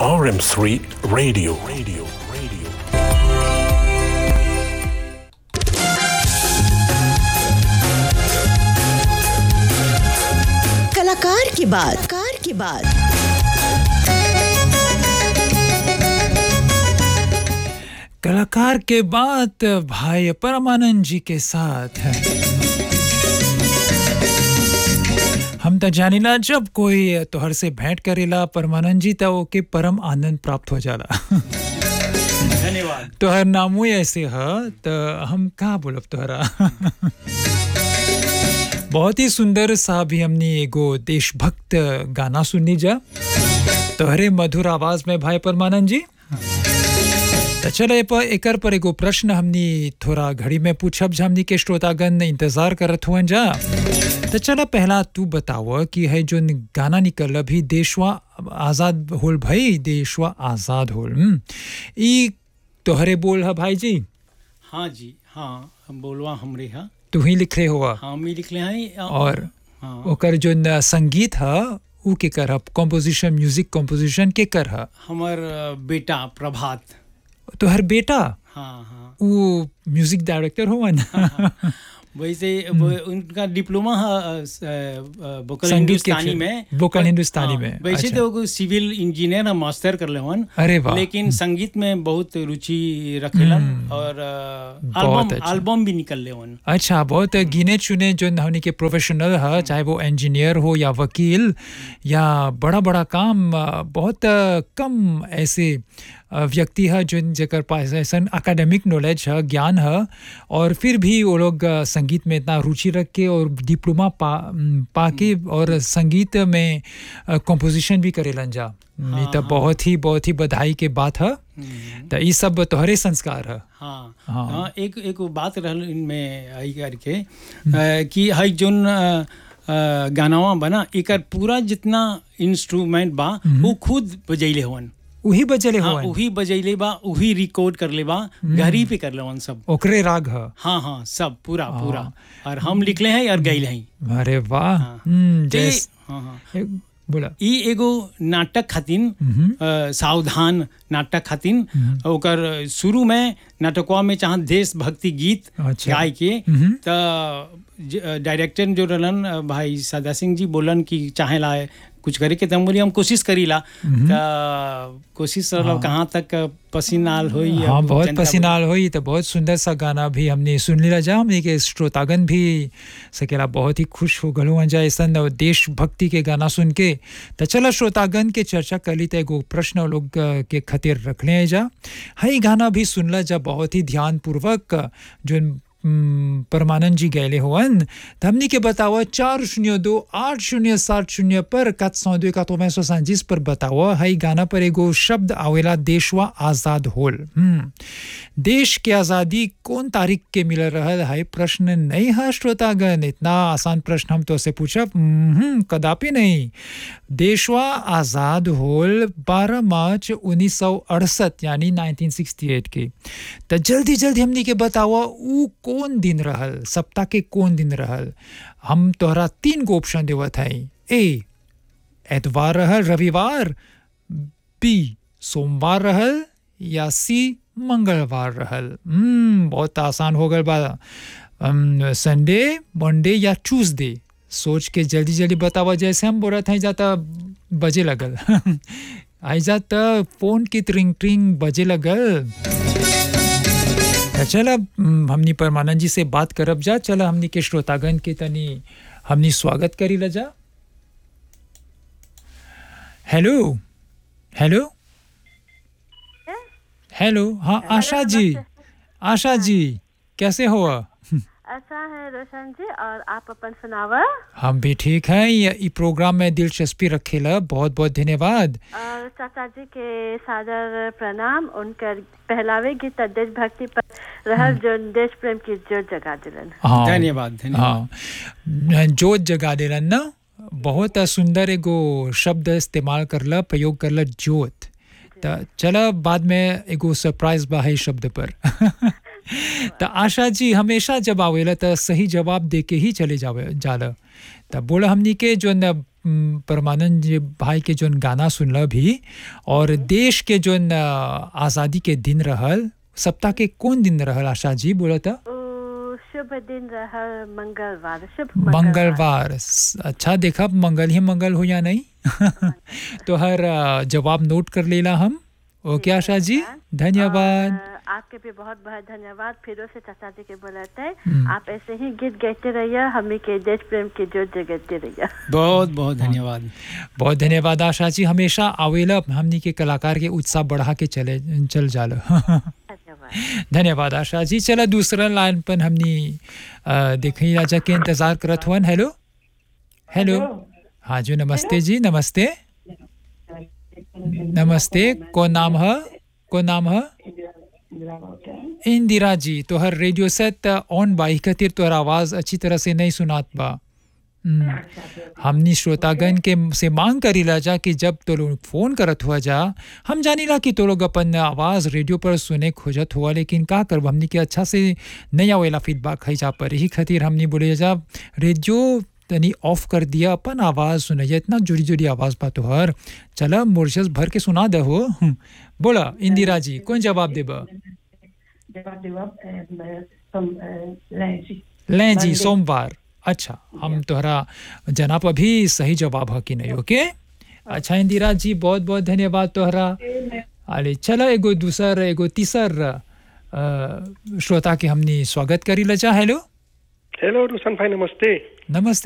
RM3 Radio. Radio. Radio. कलाकार की बात कार की बात कलाकार के बाद भाई परमानंद जी के साथ है हम तो जानिला जब कोई तोहर से भेंट करेला परमानंद जी तो ओके परम आनंद प्राप्त हो जाला धन्यवाद तोहर नामो ऐसे ह तो हम कहाँ बोलब तोहरा बहुत ही सुंदर सा भी हमने एगो देशभक्त गाना सुननी जा तोहरे मधुर आवाज में भाई परमानंद जी तो चलो पर एकर पर एगो प्रश्न हमनी थोड़ा घड़ी में पूछब जा हमनी के श्रोतागण इंतजार करत हुअन जा तो चलो पहला तू बताव कि है जो गाना निकल अभी देशवा आजाद होल भाई देशवा आजाद होल हम्म। ई तोहरे बोल है भाई जी हाँ जी हाँ हम बोलवा हमरे हा तू ही लिखे हुआ हाँ हम ही लिखले हैं और हाँ ओकर जो न संगीत है ऊ के कर कॉम्पोजिशन म्यूजिक कॉम्पोजिशन के कर है हमार अ, बेटा प्रभात तो हर बेटा हाँ हाँ वो म्यूजिक डायरेक्टर हुआ ना वैसे वो उनका डिप्लोमा है अ, स- अ, वोकल संगीत के हिंदुस्तानी क्षेत्र- में वोकल हिंदुस्तानी हाँ, में, वैसे अच्छा। तो वो सिविल इंजीनियर है मास्टर कर ले हन अरे वाह लेकिन संगीत में बहुत रुचि रखेलन और अ, बहुत एल्बम अच्छा। एल्बम भी निकल ले हन अच्छा बहुत गिने चुने जो हमने के प्रोफेशनल है चाहे वो इंजीनियर हो या वकील या बड़ा बड़ा काम अ, बहुत अ, कम ऐसे अ, व्यक्ति है जो जकर पास ऐसा एकेडमिक नॉलेज है ज्ञान है और फिर भी वो लोग अ, संगीत में इतना रुचि रख के और डिप्लोमा पा म, पाके और संगीत में कंपोजिशन भी करेलन जा ये तो बहुत ही बहुत ही बधाई के बात है तो ये सब तोहरे संस्कार है हाँ हाँ। हाँ एक एक वो बात रहल इनमें आई करके अ, कि हई जोन अ, अ, गानावा बना एकर पूरा जितना इंस्ट्रूमेंट बा वो खुद बजैले हवन वही बजले हाँ हुआ वही बजैले बा वही रिकॉर्ड कर ले बा घरी पे कर ले हवन सब ओकरे राग है हाँ हाँ सब पूरा पूरा और हम लिखले हैं और गैले हैं अरे वाह हाँ। हम्म, ते- जैस हाँ हाँ ए- बोला ई एगो नाटक खातिन अ, सावधान नाटक खातिन ओकर शुरू में नाटकवा में चाह देशभक्ति गीत अच्छा। गाय के हम्म। त डायरेक्टर जो रहलन अ, भाई सदा सिंह जी बोलन कि चाहेला कुछ करे के तम बोली हम कोशिश करीला त कोशिश रहल कहाँ तक पसीनाल होई हाँ अब बहुत जनता पसीनाल हुई तो बहुत सुंदर सा गाना भी हमने सुन लिया जा हमने के श्रोतागन भी सकेला बहुत ही खुश हो गलो जा ऐसा देशभक्ति के गाना सुन के तो चलो श्रोतागन के चर्चा कर ली तो एगो प्रश्न वो लोग अ, के खातिर रख ले जा हई गाना भी सुनला जा बहुत ही ध्यान पूर्वक जो हम्म, परमानंद जी गए हुवन तो हमनी के बताओ चार शून्य दो आठ शून्य सात शून्य पर कत सौ दो इकहत्तर सौ सैंतीस पर बताओ हई गाना पर एगो शब्द आवेला देशवा आजाद होल हम्म देश के आज़ादी कौन तारीख के मिल रहल है प्रश्न नहीं है श्रोतागण इतना आसान प्रश्न हम तो से पूछब हम्म, कदापि नहीं देशवा आज़ाद होल 12 मार्च 1968 यानी 1968 के तो जल्दी जल्दी हमनी के बताओ ऊ कौन दिन रहल सप्ताह के कौन दिन रहल हम तोहरा तीन गो ऑप्शन देवत है ए एतवार रहल रविवार बी सोमवार रहल या सी मंगलवार रहल हम्म बहुत आसान हो गल बा अम, संडे मंडे या ट्यूसडे सोच के जल्दी जल्दी बतावा जैसे हम बोलत हैं जाता बजे लगल आई जाता फोन की ट्रिंग ट्रिंग बजे लगल तो चल अब हम्म, हमनी परमानंद जी से बात करब जा चल हमनी के श्रोतागण के तनी हमनी स्वागत करी ला जा हेलो हेलो हेलो हाँ आशा जी आशा जी कैसे हो अच्छा है रोशन जी और आप अपन सुनावा हम भी ठीक हैं ये ई प्रोग्राम में दिलचस्पी रखेला बहुत बहुत धन्यवाद और चाचा जी के सादर प्रणाम उनकर पहलावे गीत देशभक्ति पर रहल जो देश प्रेम की जोर जगा दिलन हाँ धन्यवाद धन्यवाद हाँ जोत जगा देलन ना बहुत सुंदर एगो शब्द इस्तेमाल करला प्रयोग करला जोत तो चला बाद में एगो सरप्राइज बा है शब्द पर तो आशा जी हमेशा जब आवेला तो सही जवाब दे के ही चले जावे जाला तो बोला हमनी के जो न हम्म, परमानंद जी भाई के जोन गाना सुनल भी और देश के जोन अ, आज़ादी के दिन रहल सप्ताह के कौन दिन रहल आशा जी बोला था ओ, शुभ दिन रहा मंगलवार शुभ मंगलवार स- अच्छा देखा मंगल ही मंगल हो या नहीं तो हर अ, जवाब नोट कर लेला हम ओके आशा जी धन्यवाद और, आपके भी बहुत बहुत धन्यवाद फिर से चाचा जी के बोलते हैं आप ऐसे ही गीत गाते रहिए हमें के देश प्रेम की जोत जगते रहिए बहुत बहुत धन्यवाद बहुत धन्यवाद आशा जी हमेशा आवेला हमनी के कलाकार के उत्साह बढ़ा के चले चल जालो धन्यवाद धन्यवाद आशा जी चला दूसरा लाइन पर हमनी अ, देखी राजा के इंतजार करत हुआ हेलो हेलो हाँ जी नमस्ते जी नमस्ते नमस्ते कौन नाम है कौन नाम है इंदिरा जी तोहर रेडियो सेट ऑन बा ई खातिर तोहर आवाज अच्छी तरह से नहीं सुनात बा हम्म, हमनी श्रोतागण के से मांग करीला जा कि जब तो लोग फोन करत हुआ जा हम जानीला कि तो लोग अपन आवाज रेडियो पर सुने खोजत हुआ लेकिन का करब हमनी के अच्छा से नहीं आवेला फीडबैक है जा पर यही खातिर हमनी बोले जा रेडियो तनी ऑफ कर दिया अपन आवाज सुनैया इतना जुड़ी जुड़ी आवाज बा तोहर चला मोर्शस भर के सुना दे हो हम्म, बोला इंदिरा जी कौन जवाब देबा जवाब जवाब लैंसी लें जी सोमवार अच्छा हम तोहरा जनाब अभी सही जवाब है कि नहीं ओके अच्छा इंदिरा जी बहुत बहुत धन्यवाद तोहरा अरे चलो एगो दूसर एगो तीसर अ, श्रोता के हमनी स्वागत करी लजा हेलो हेलो रोशन भाई नमस्ते नमस्ते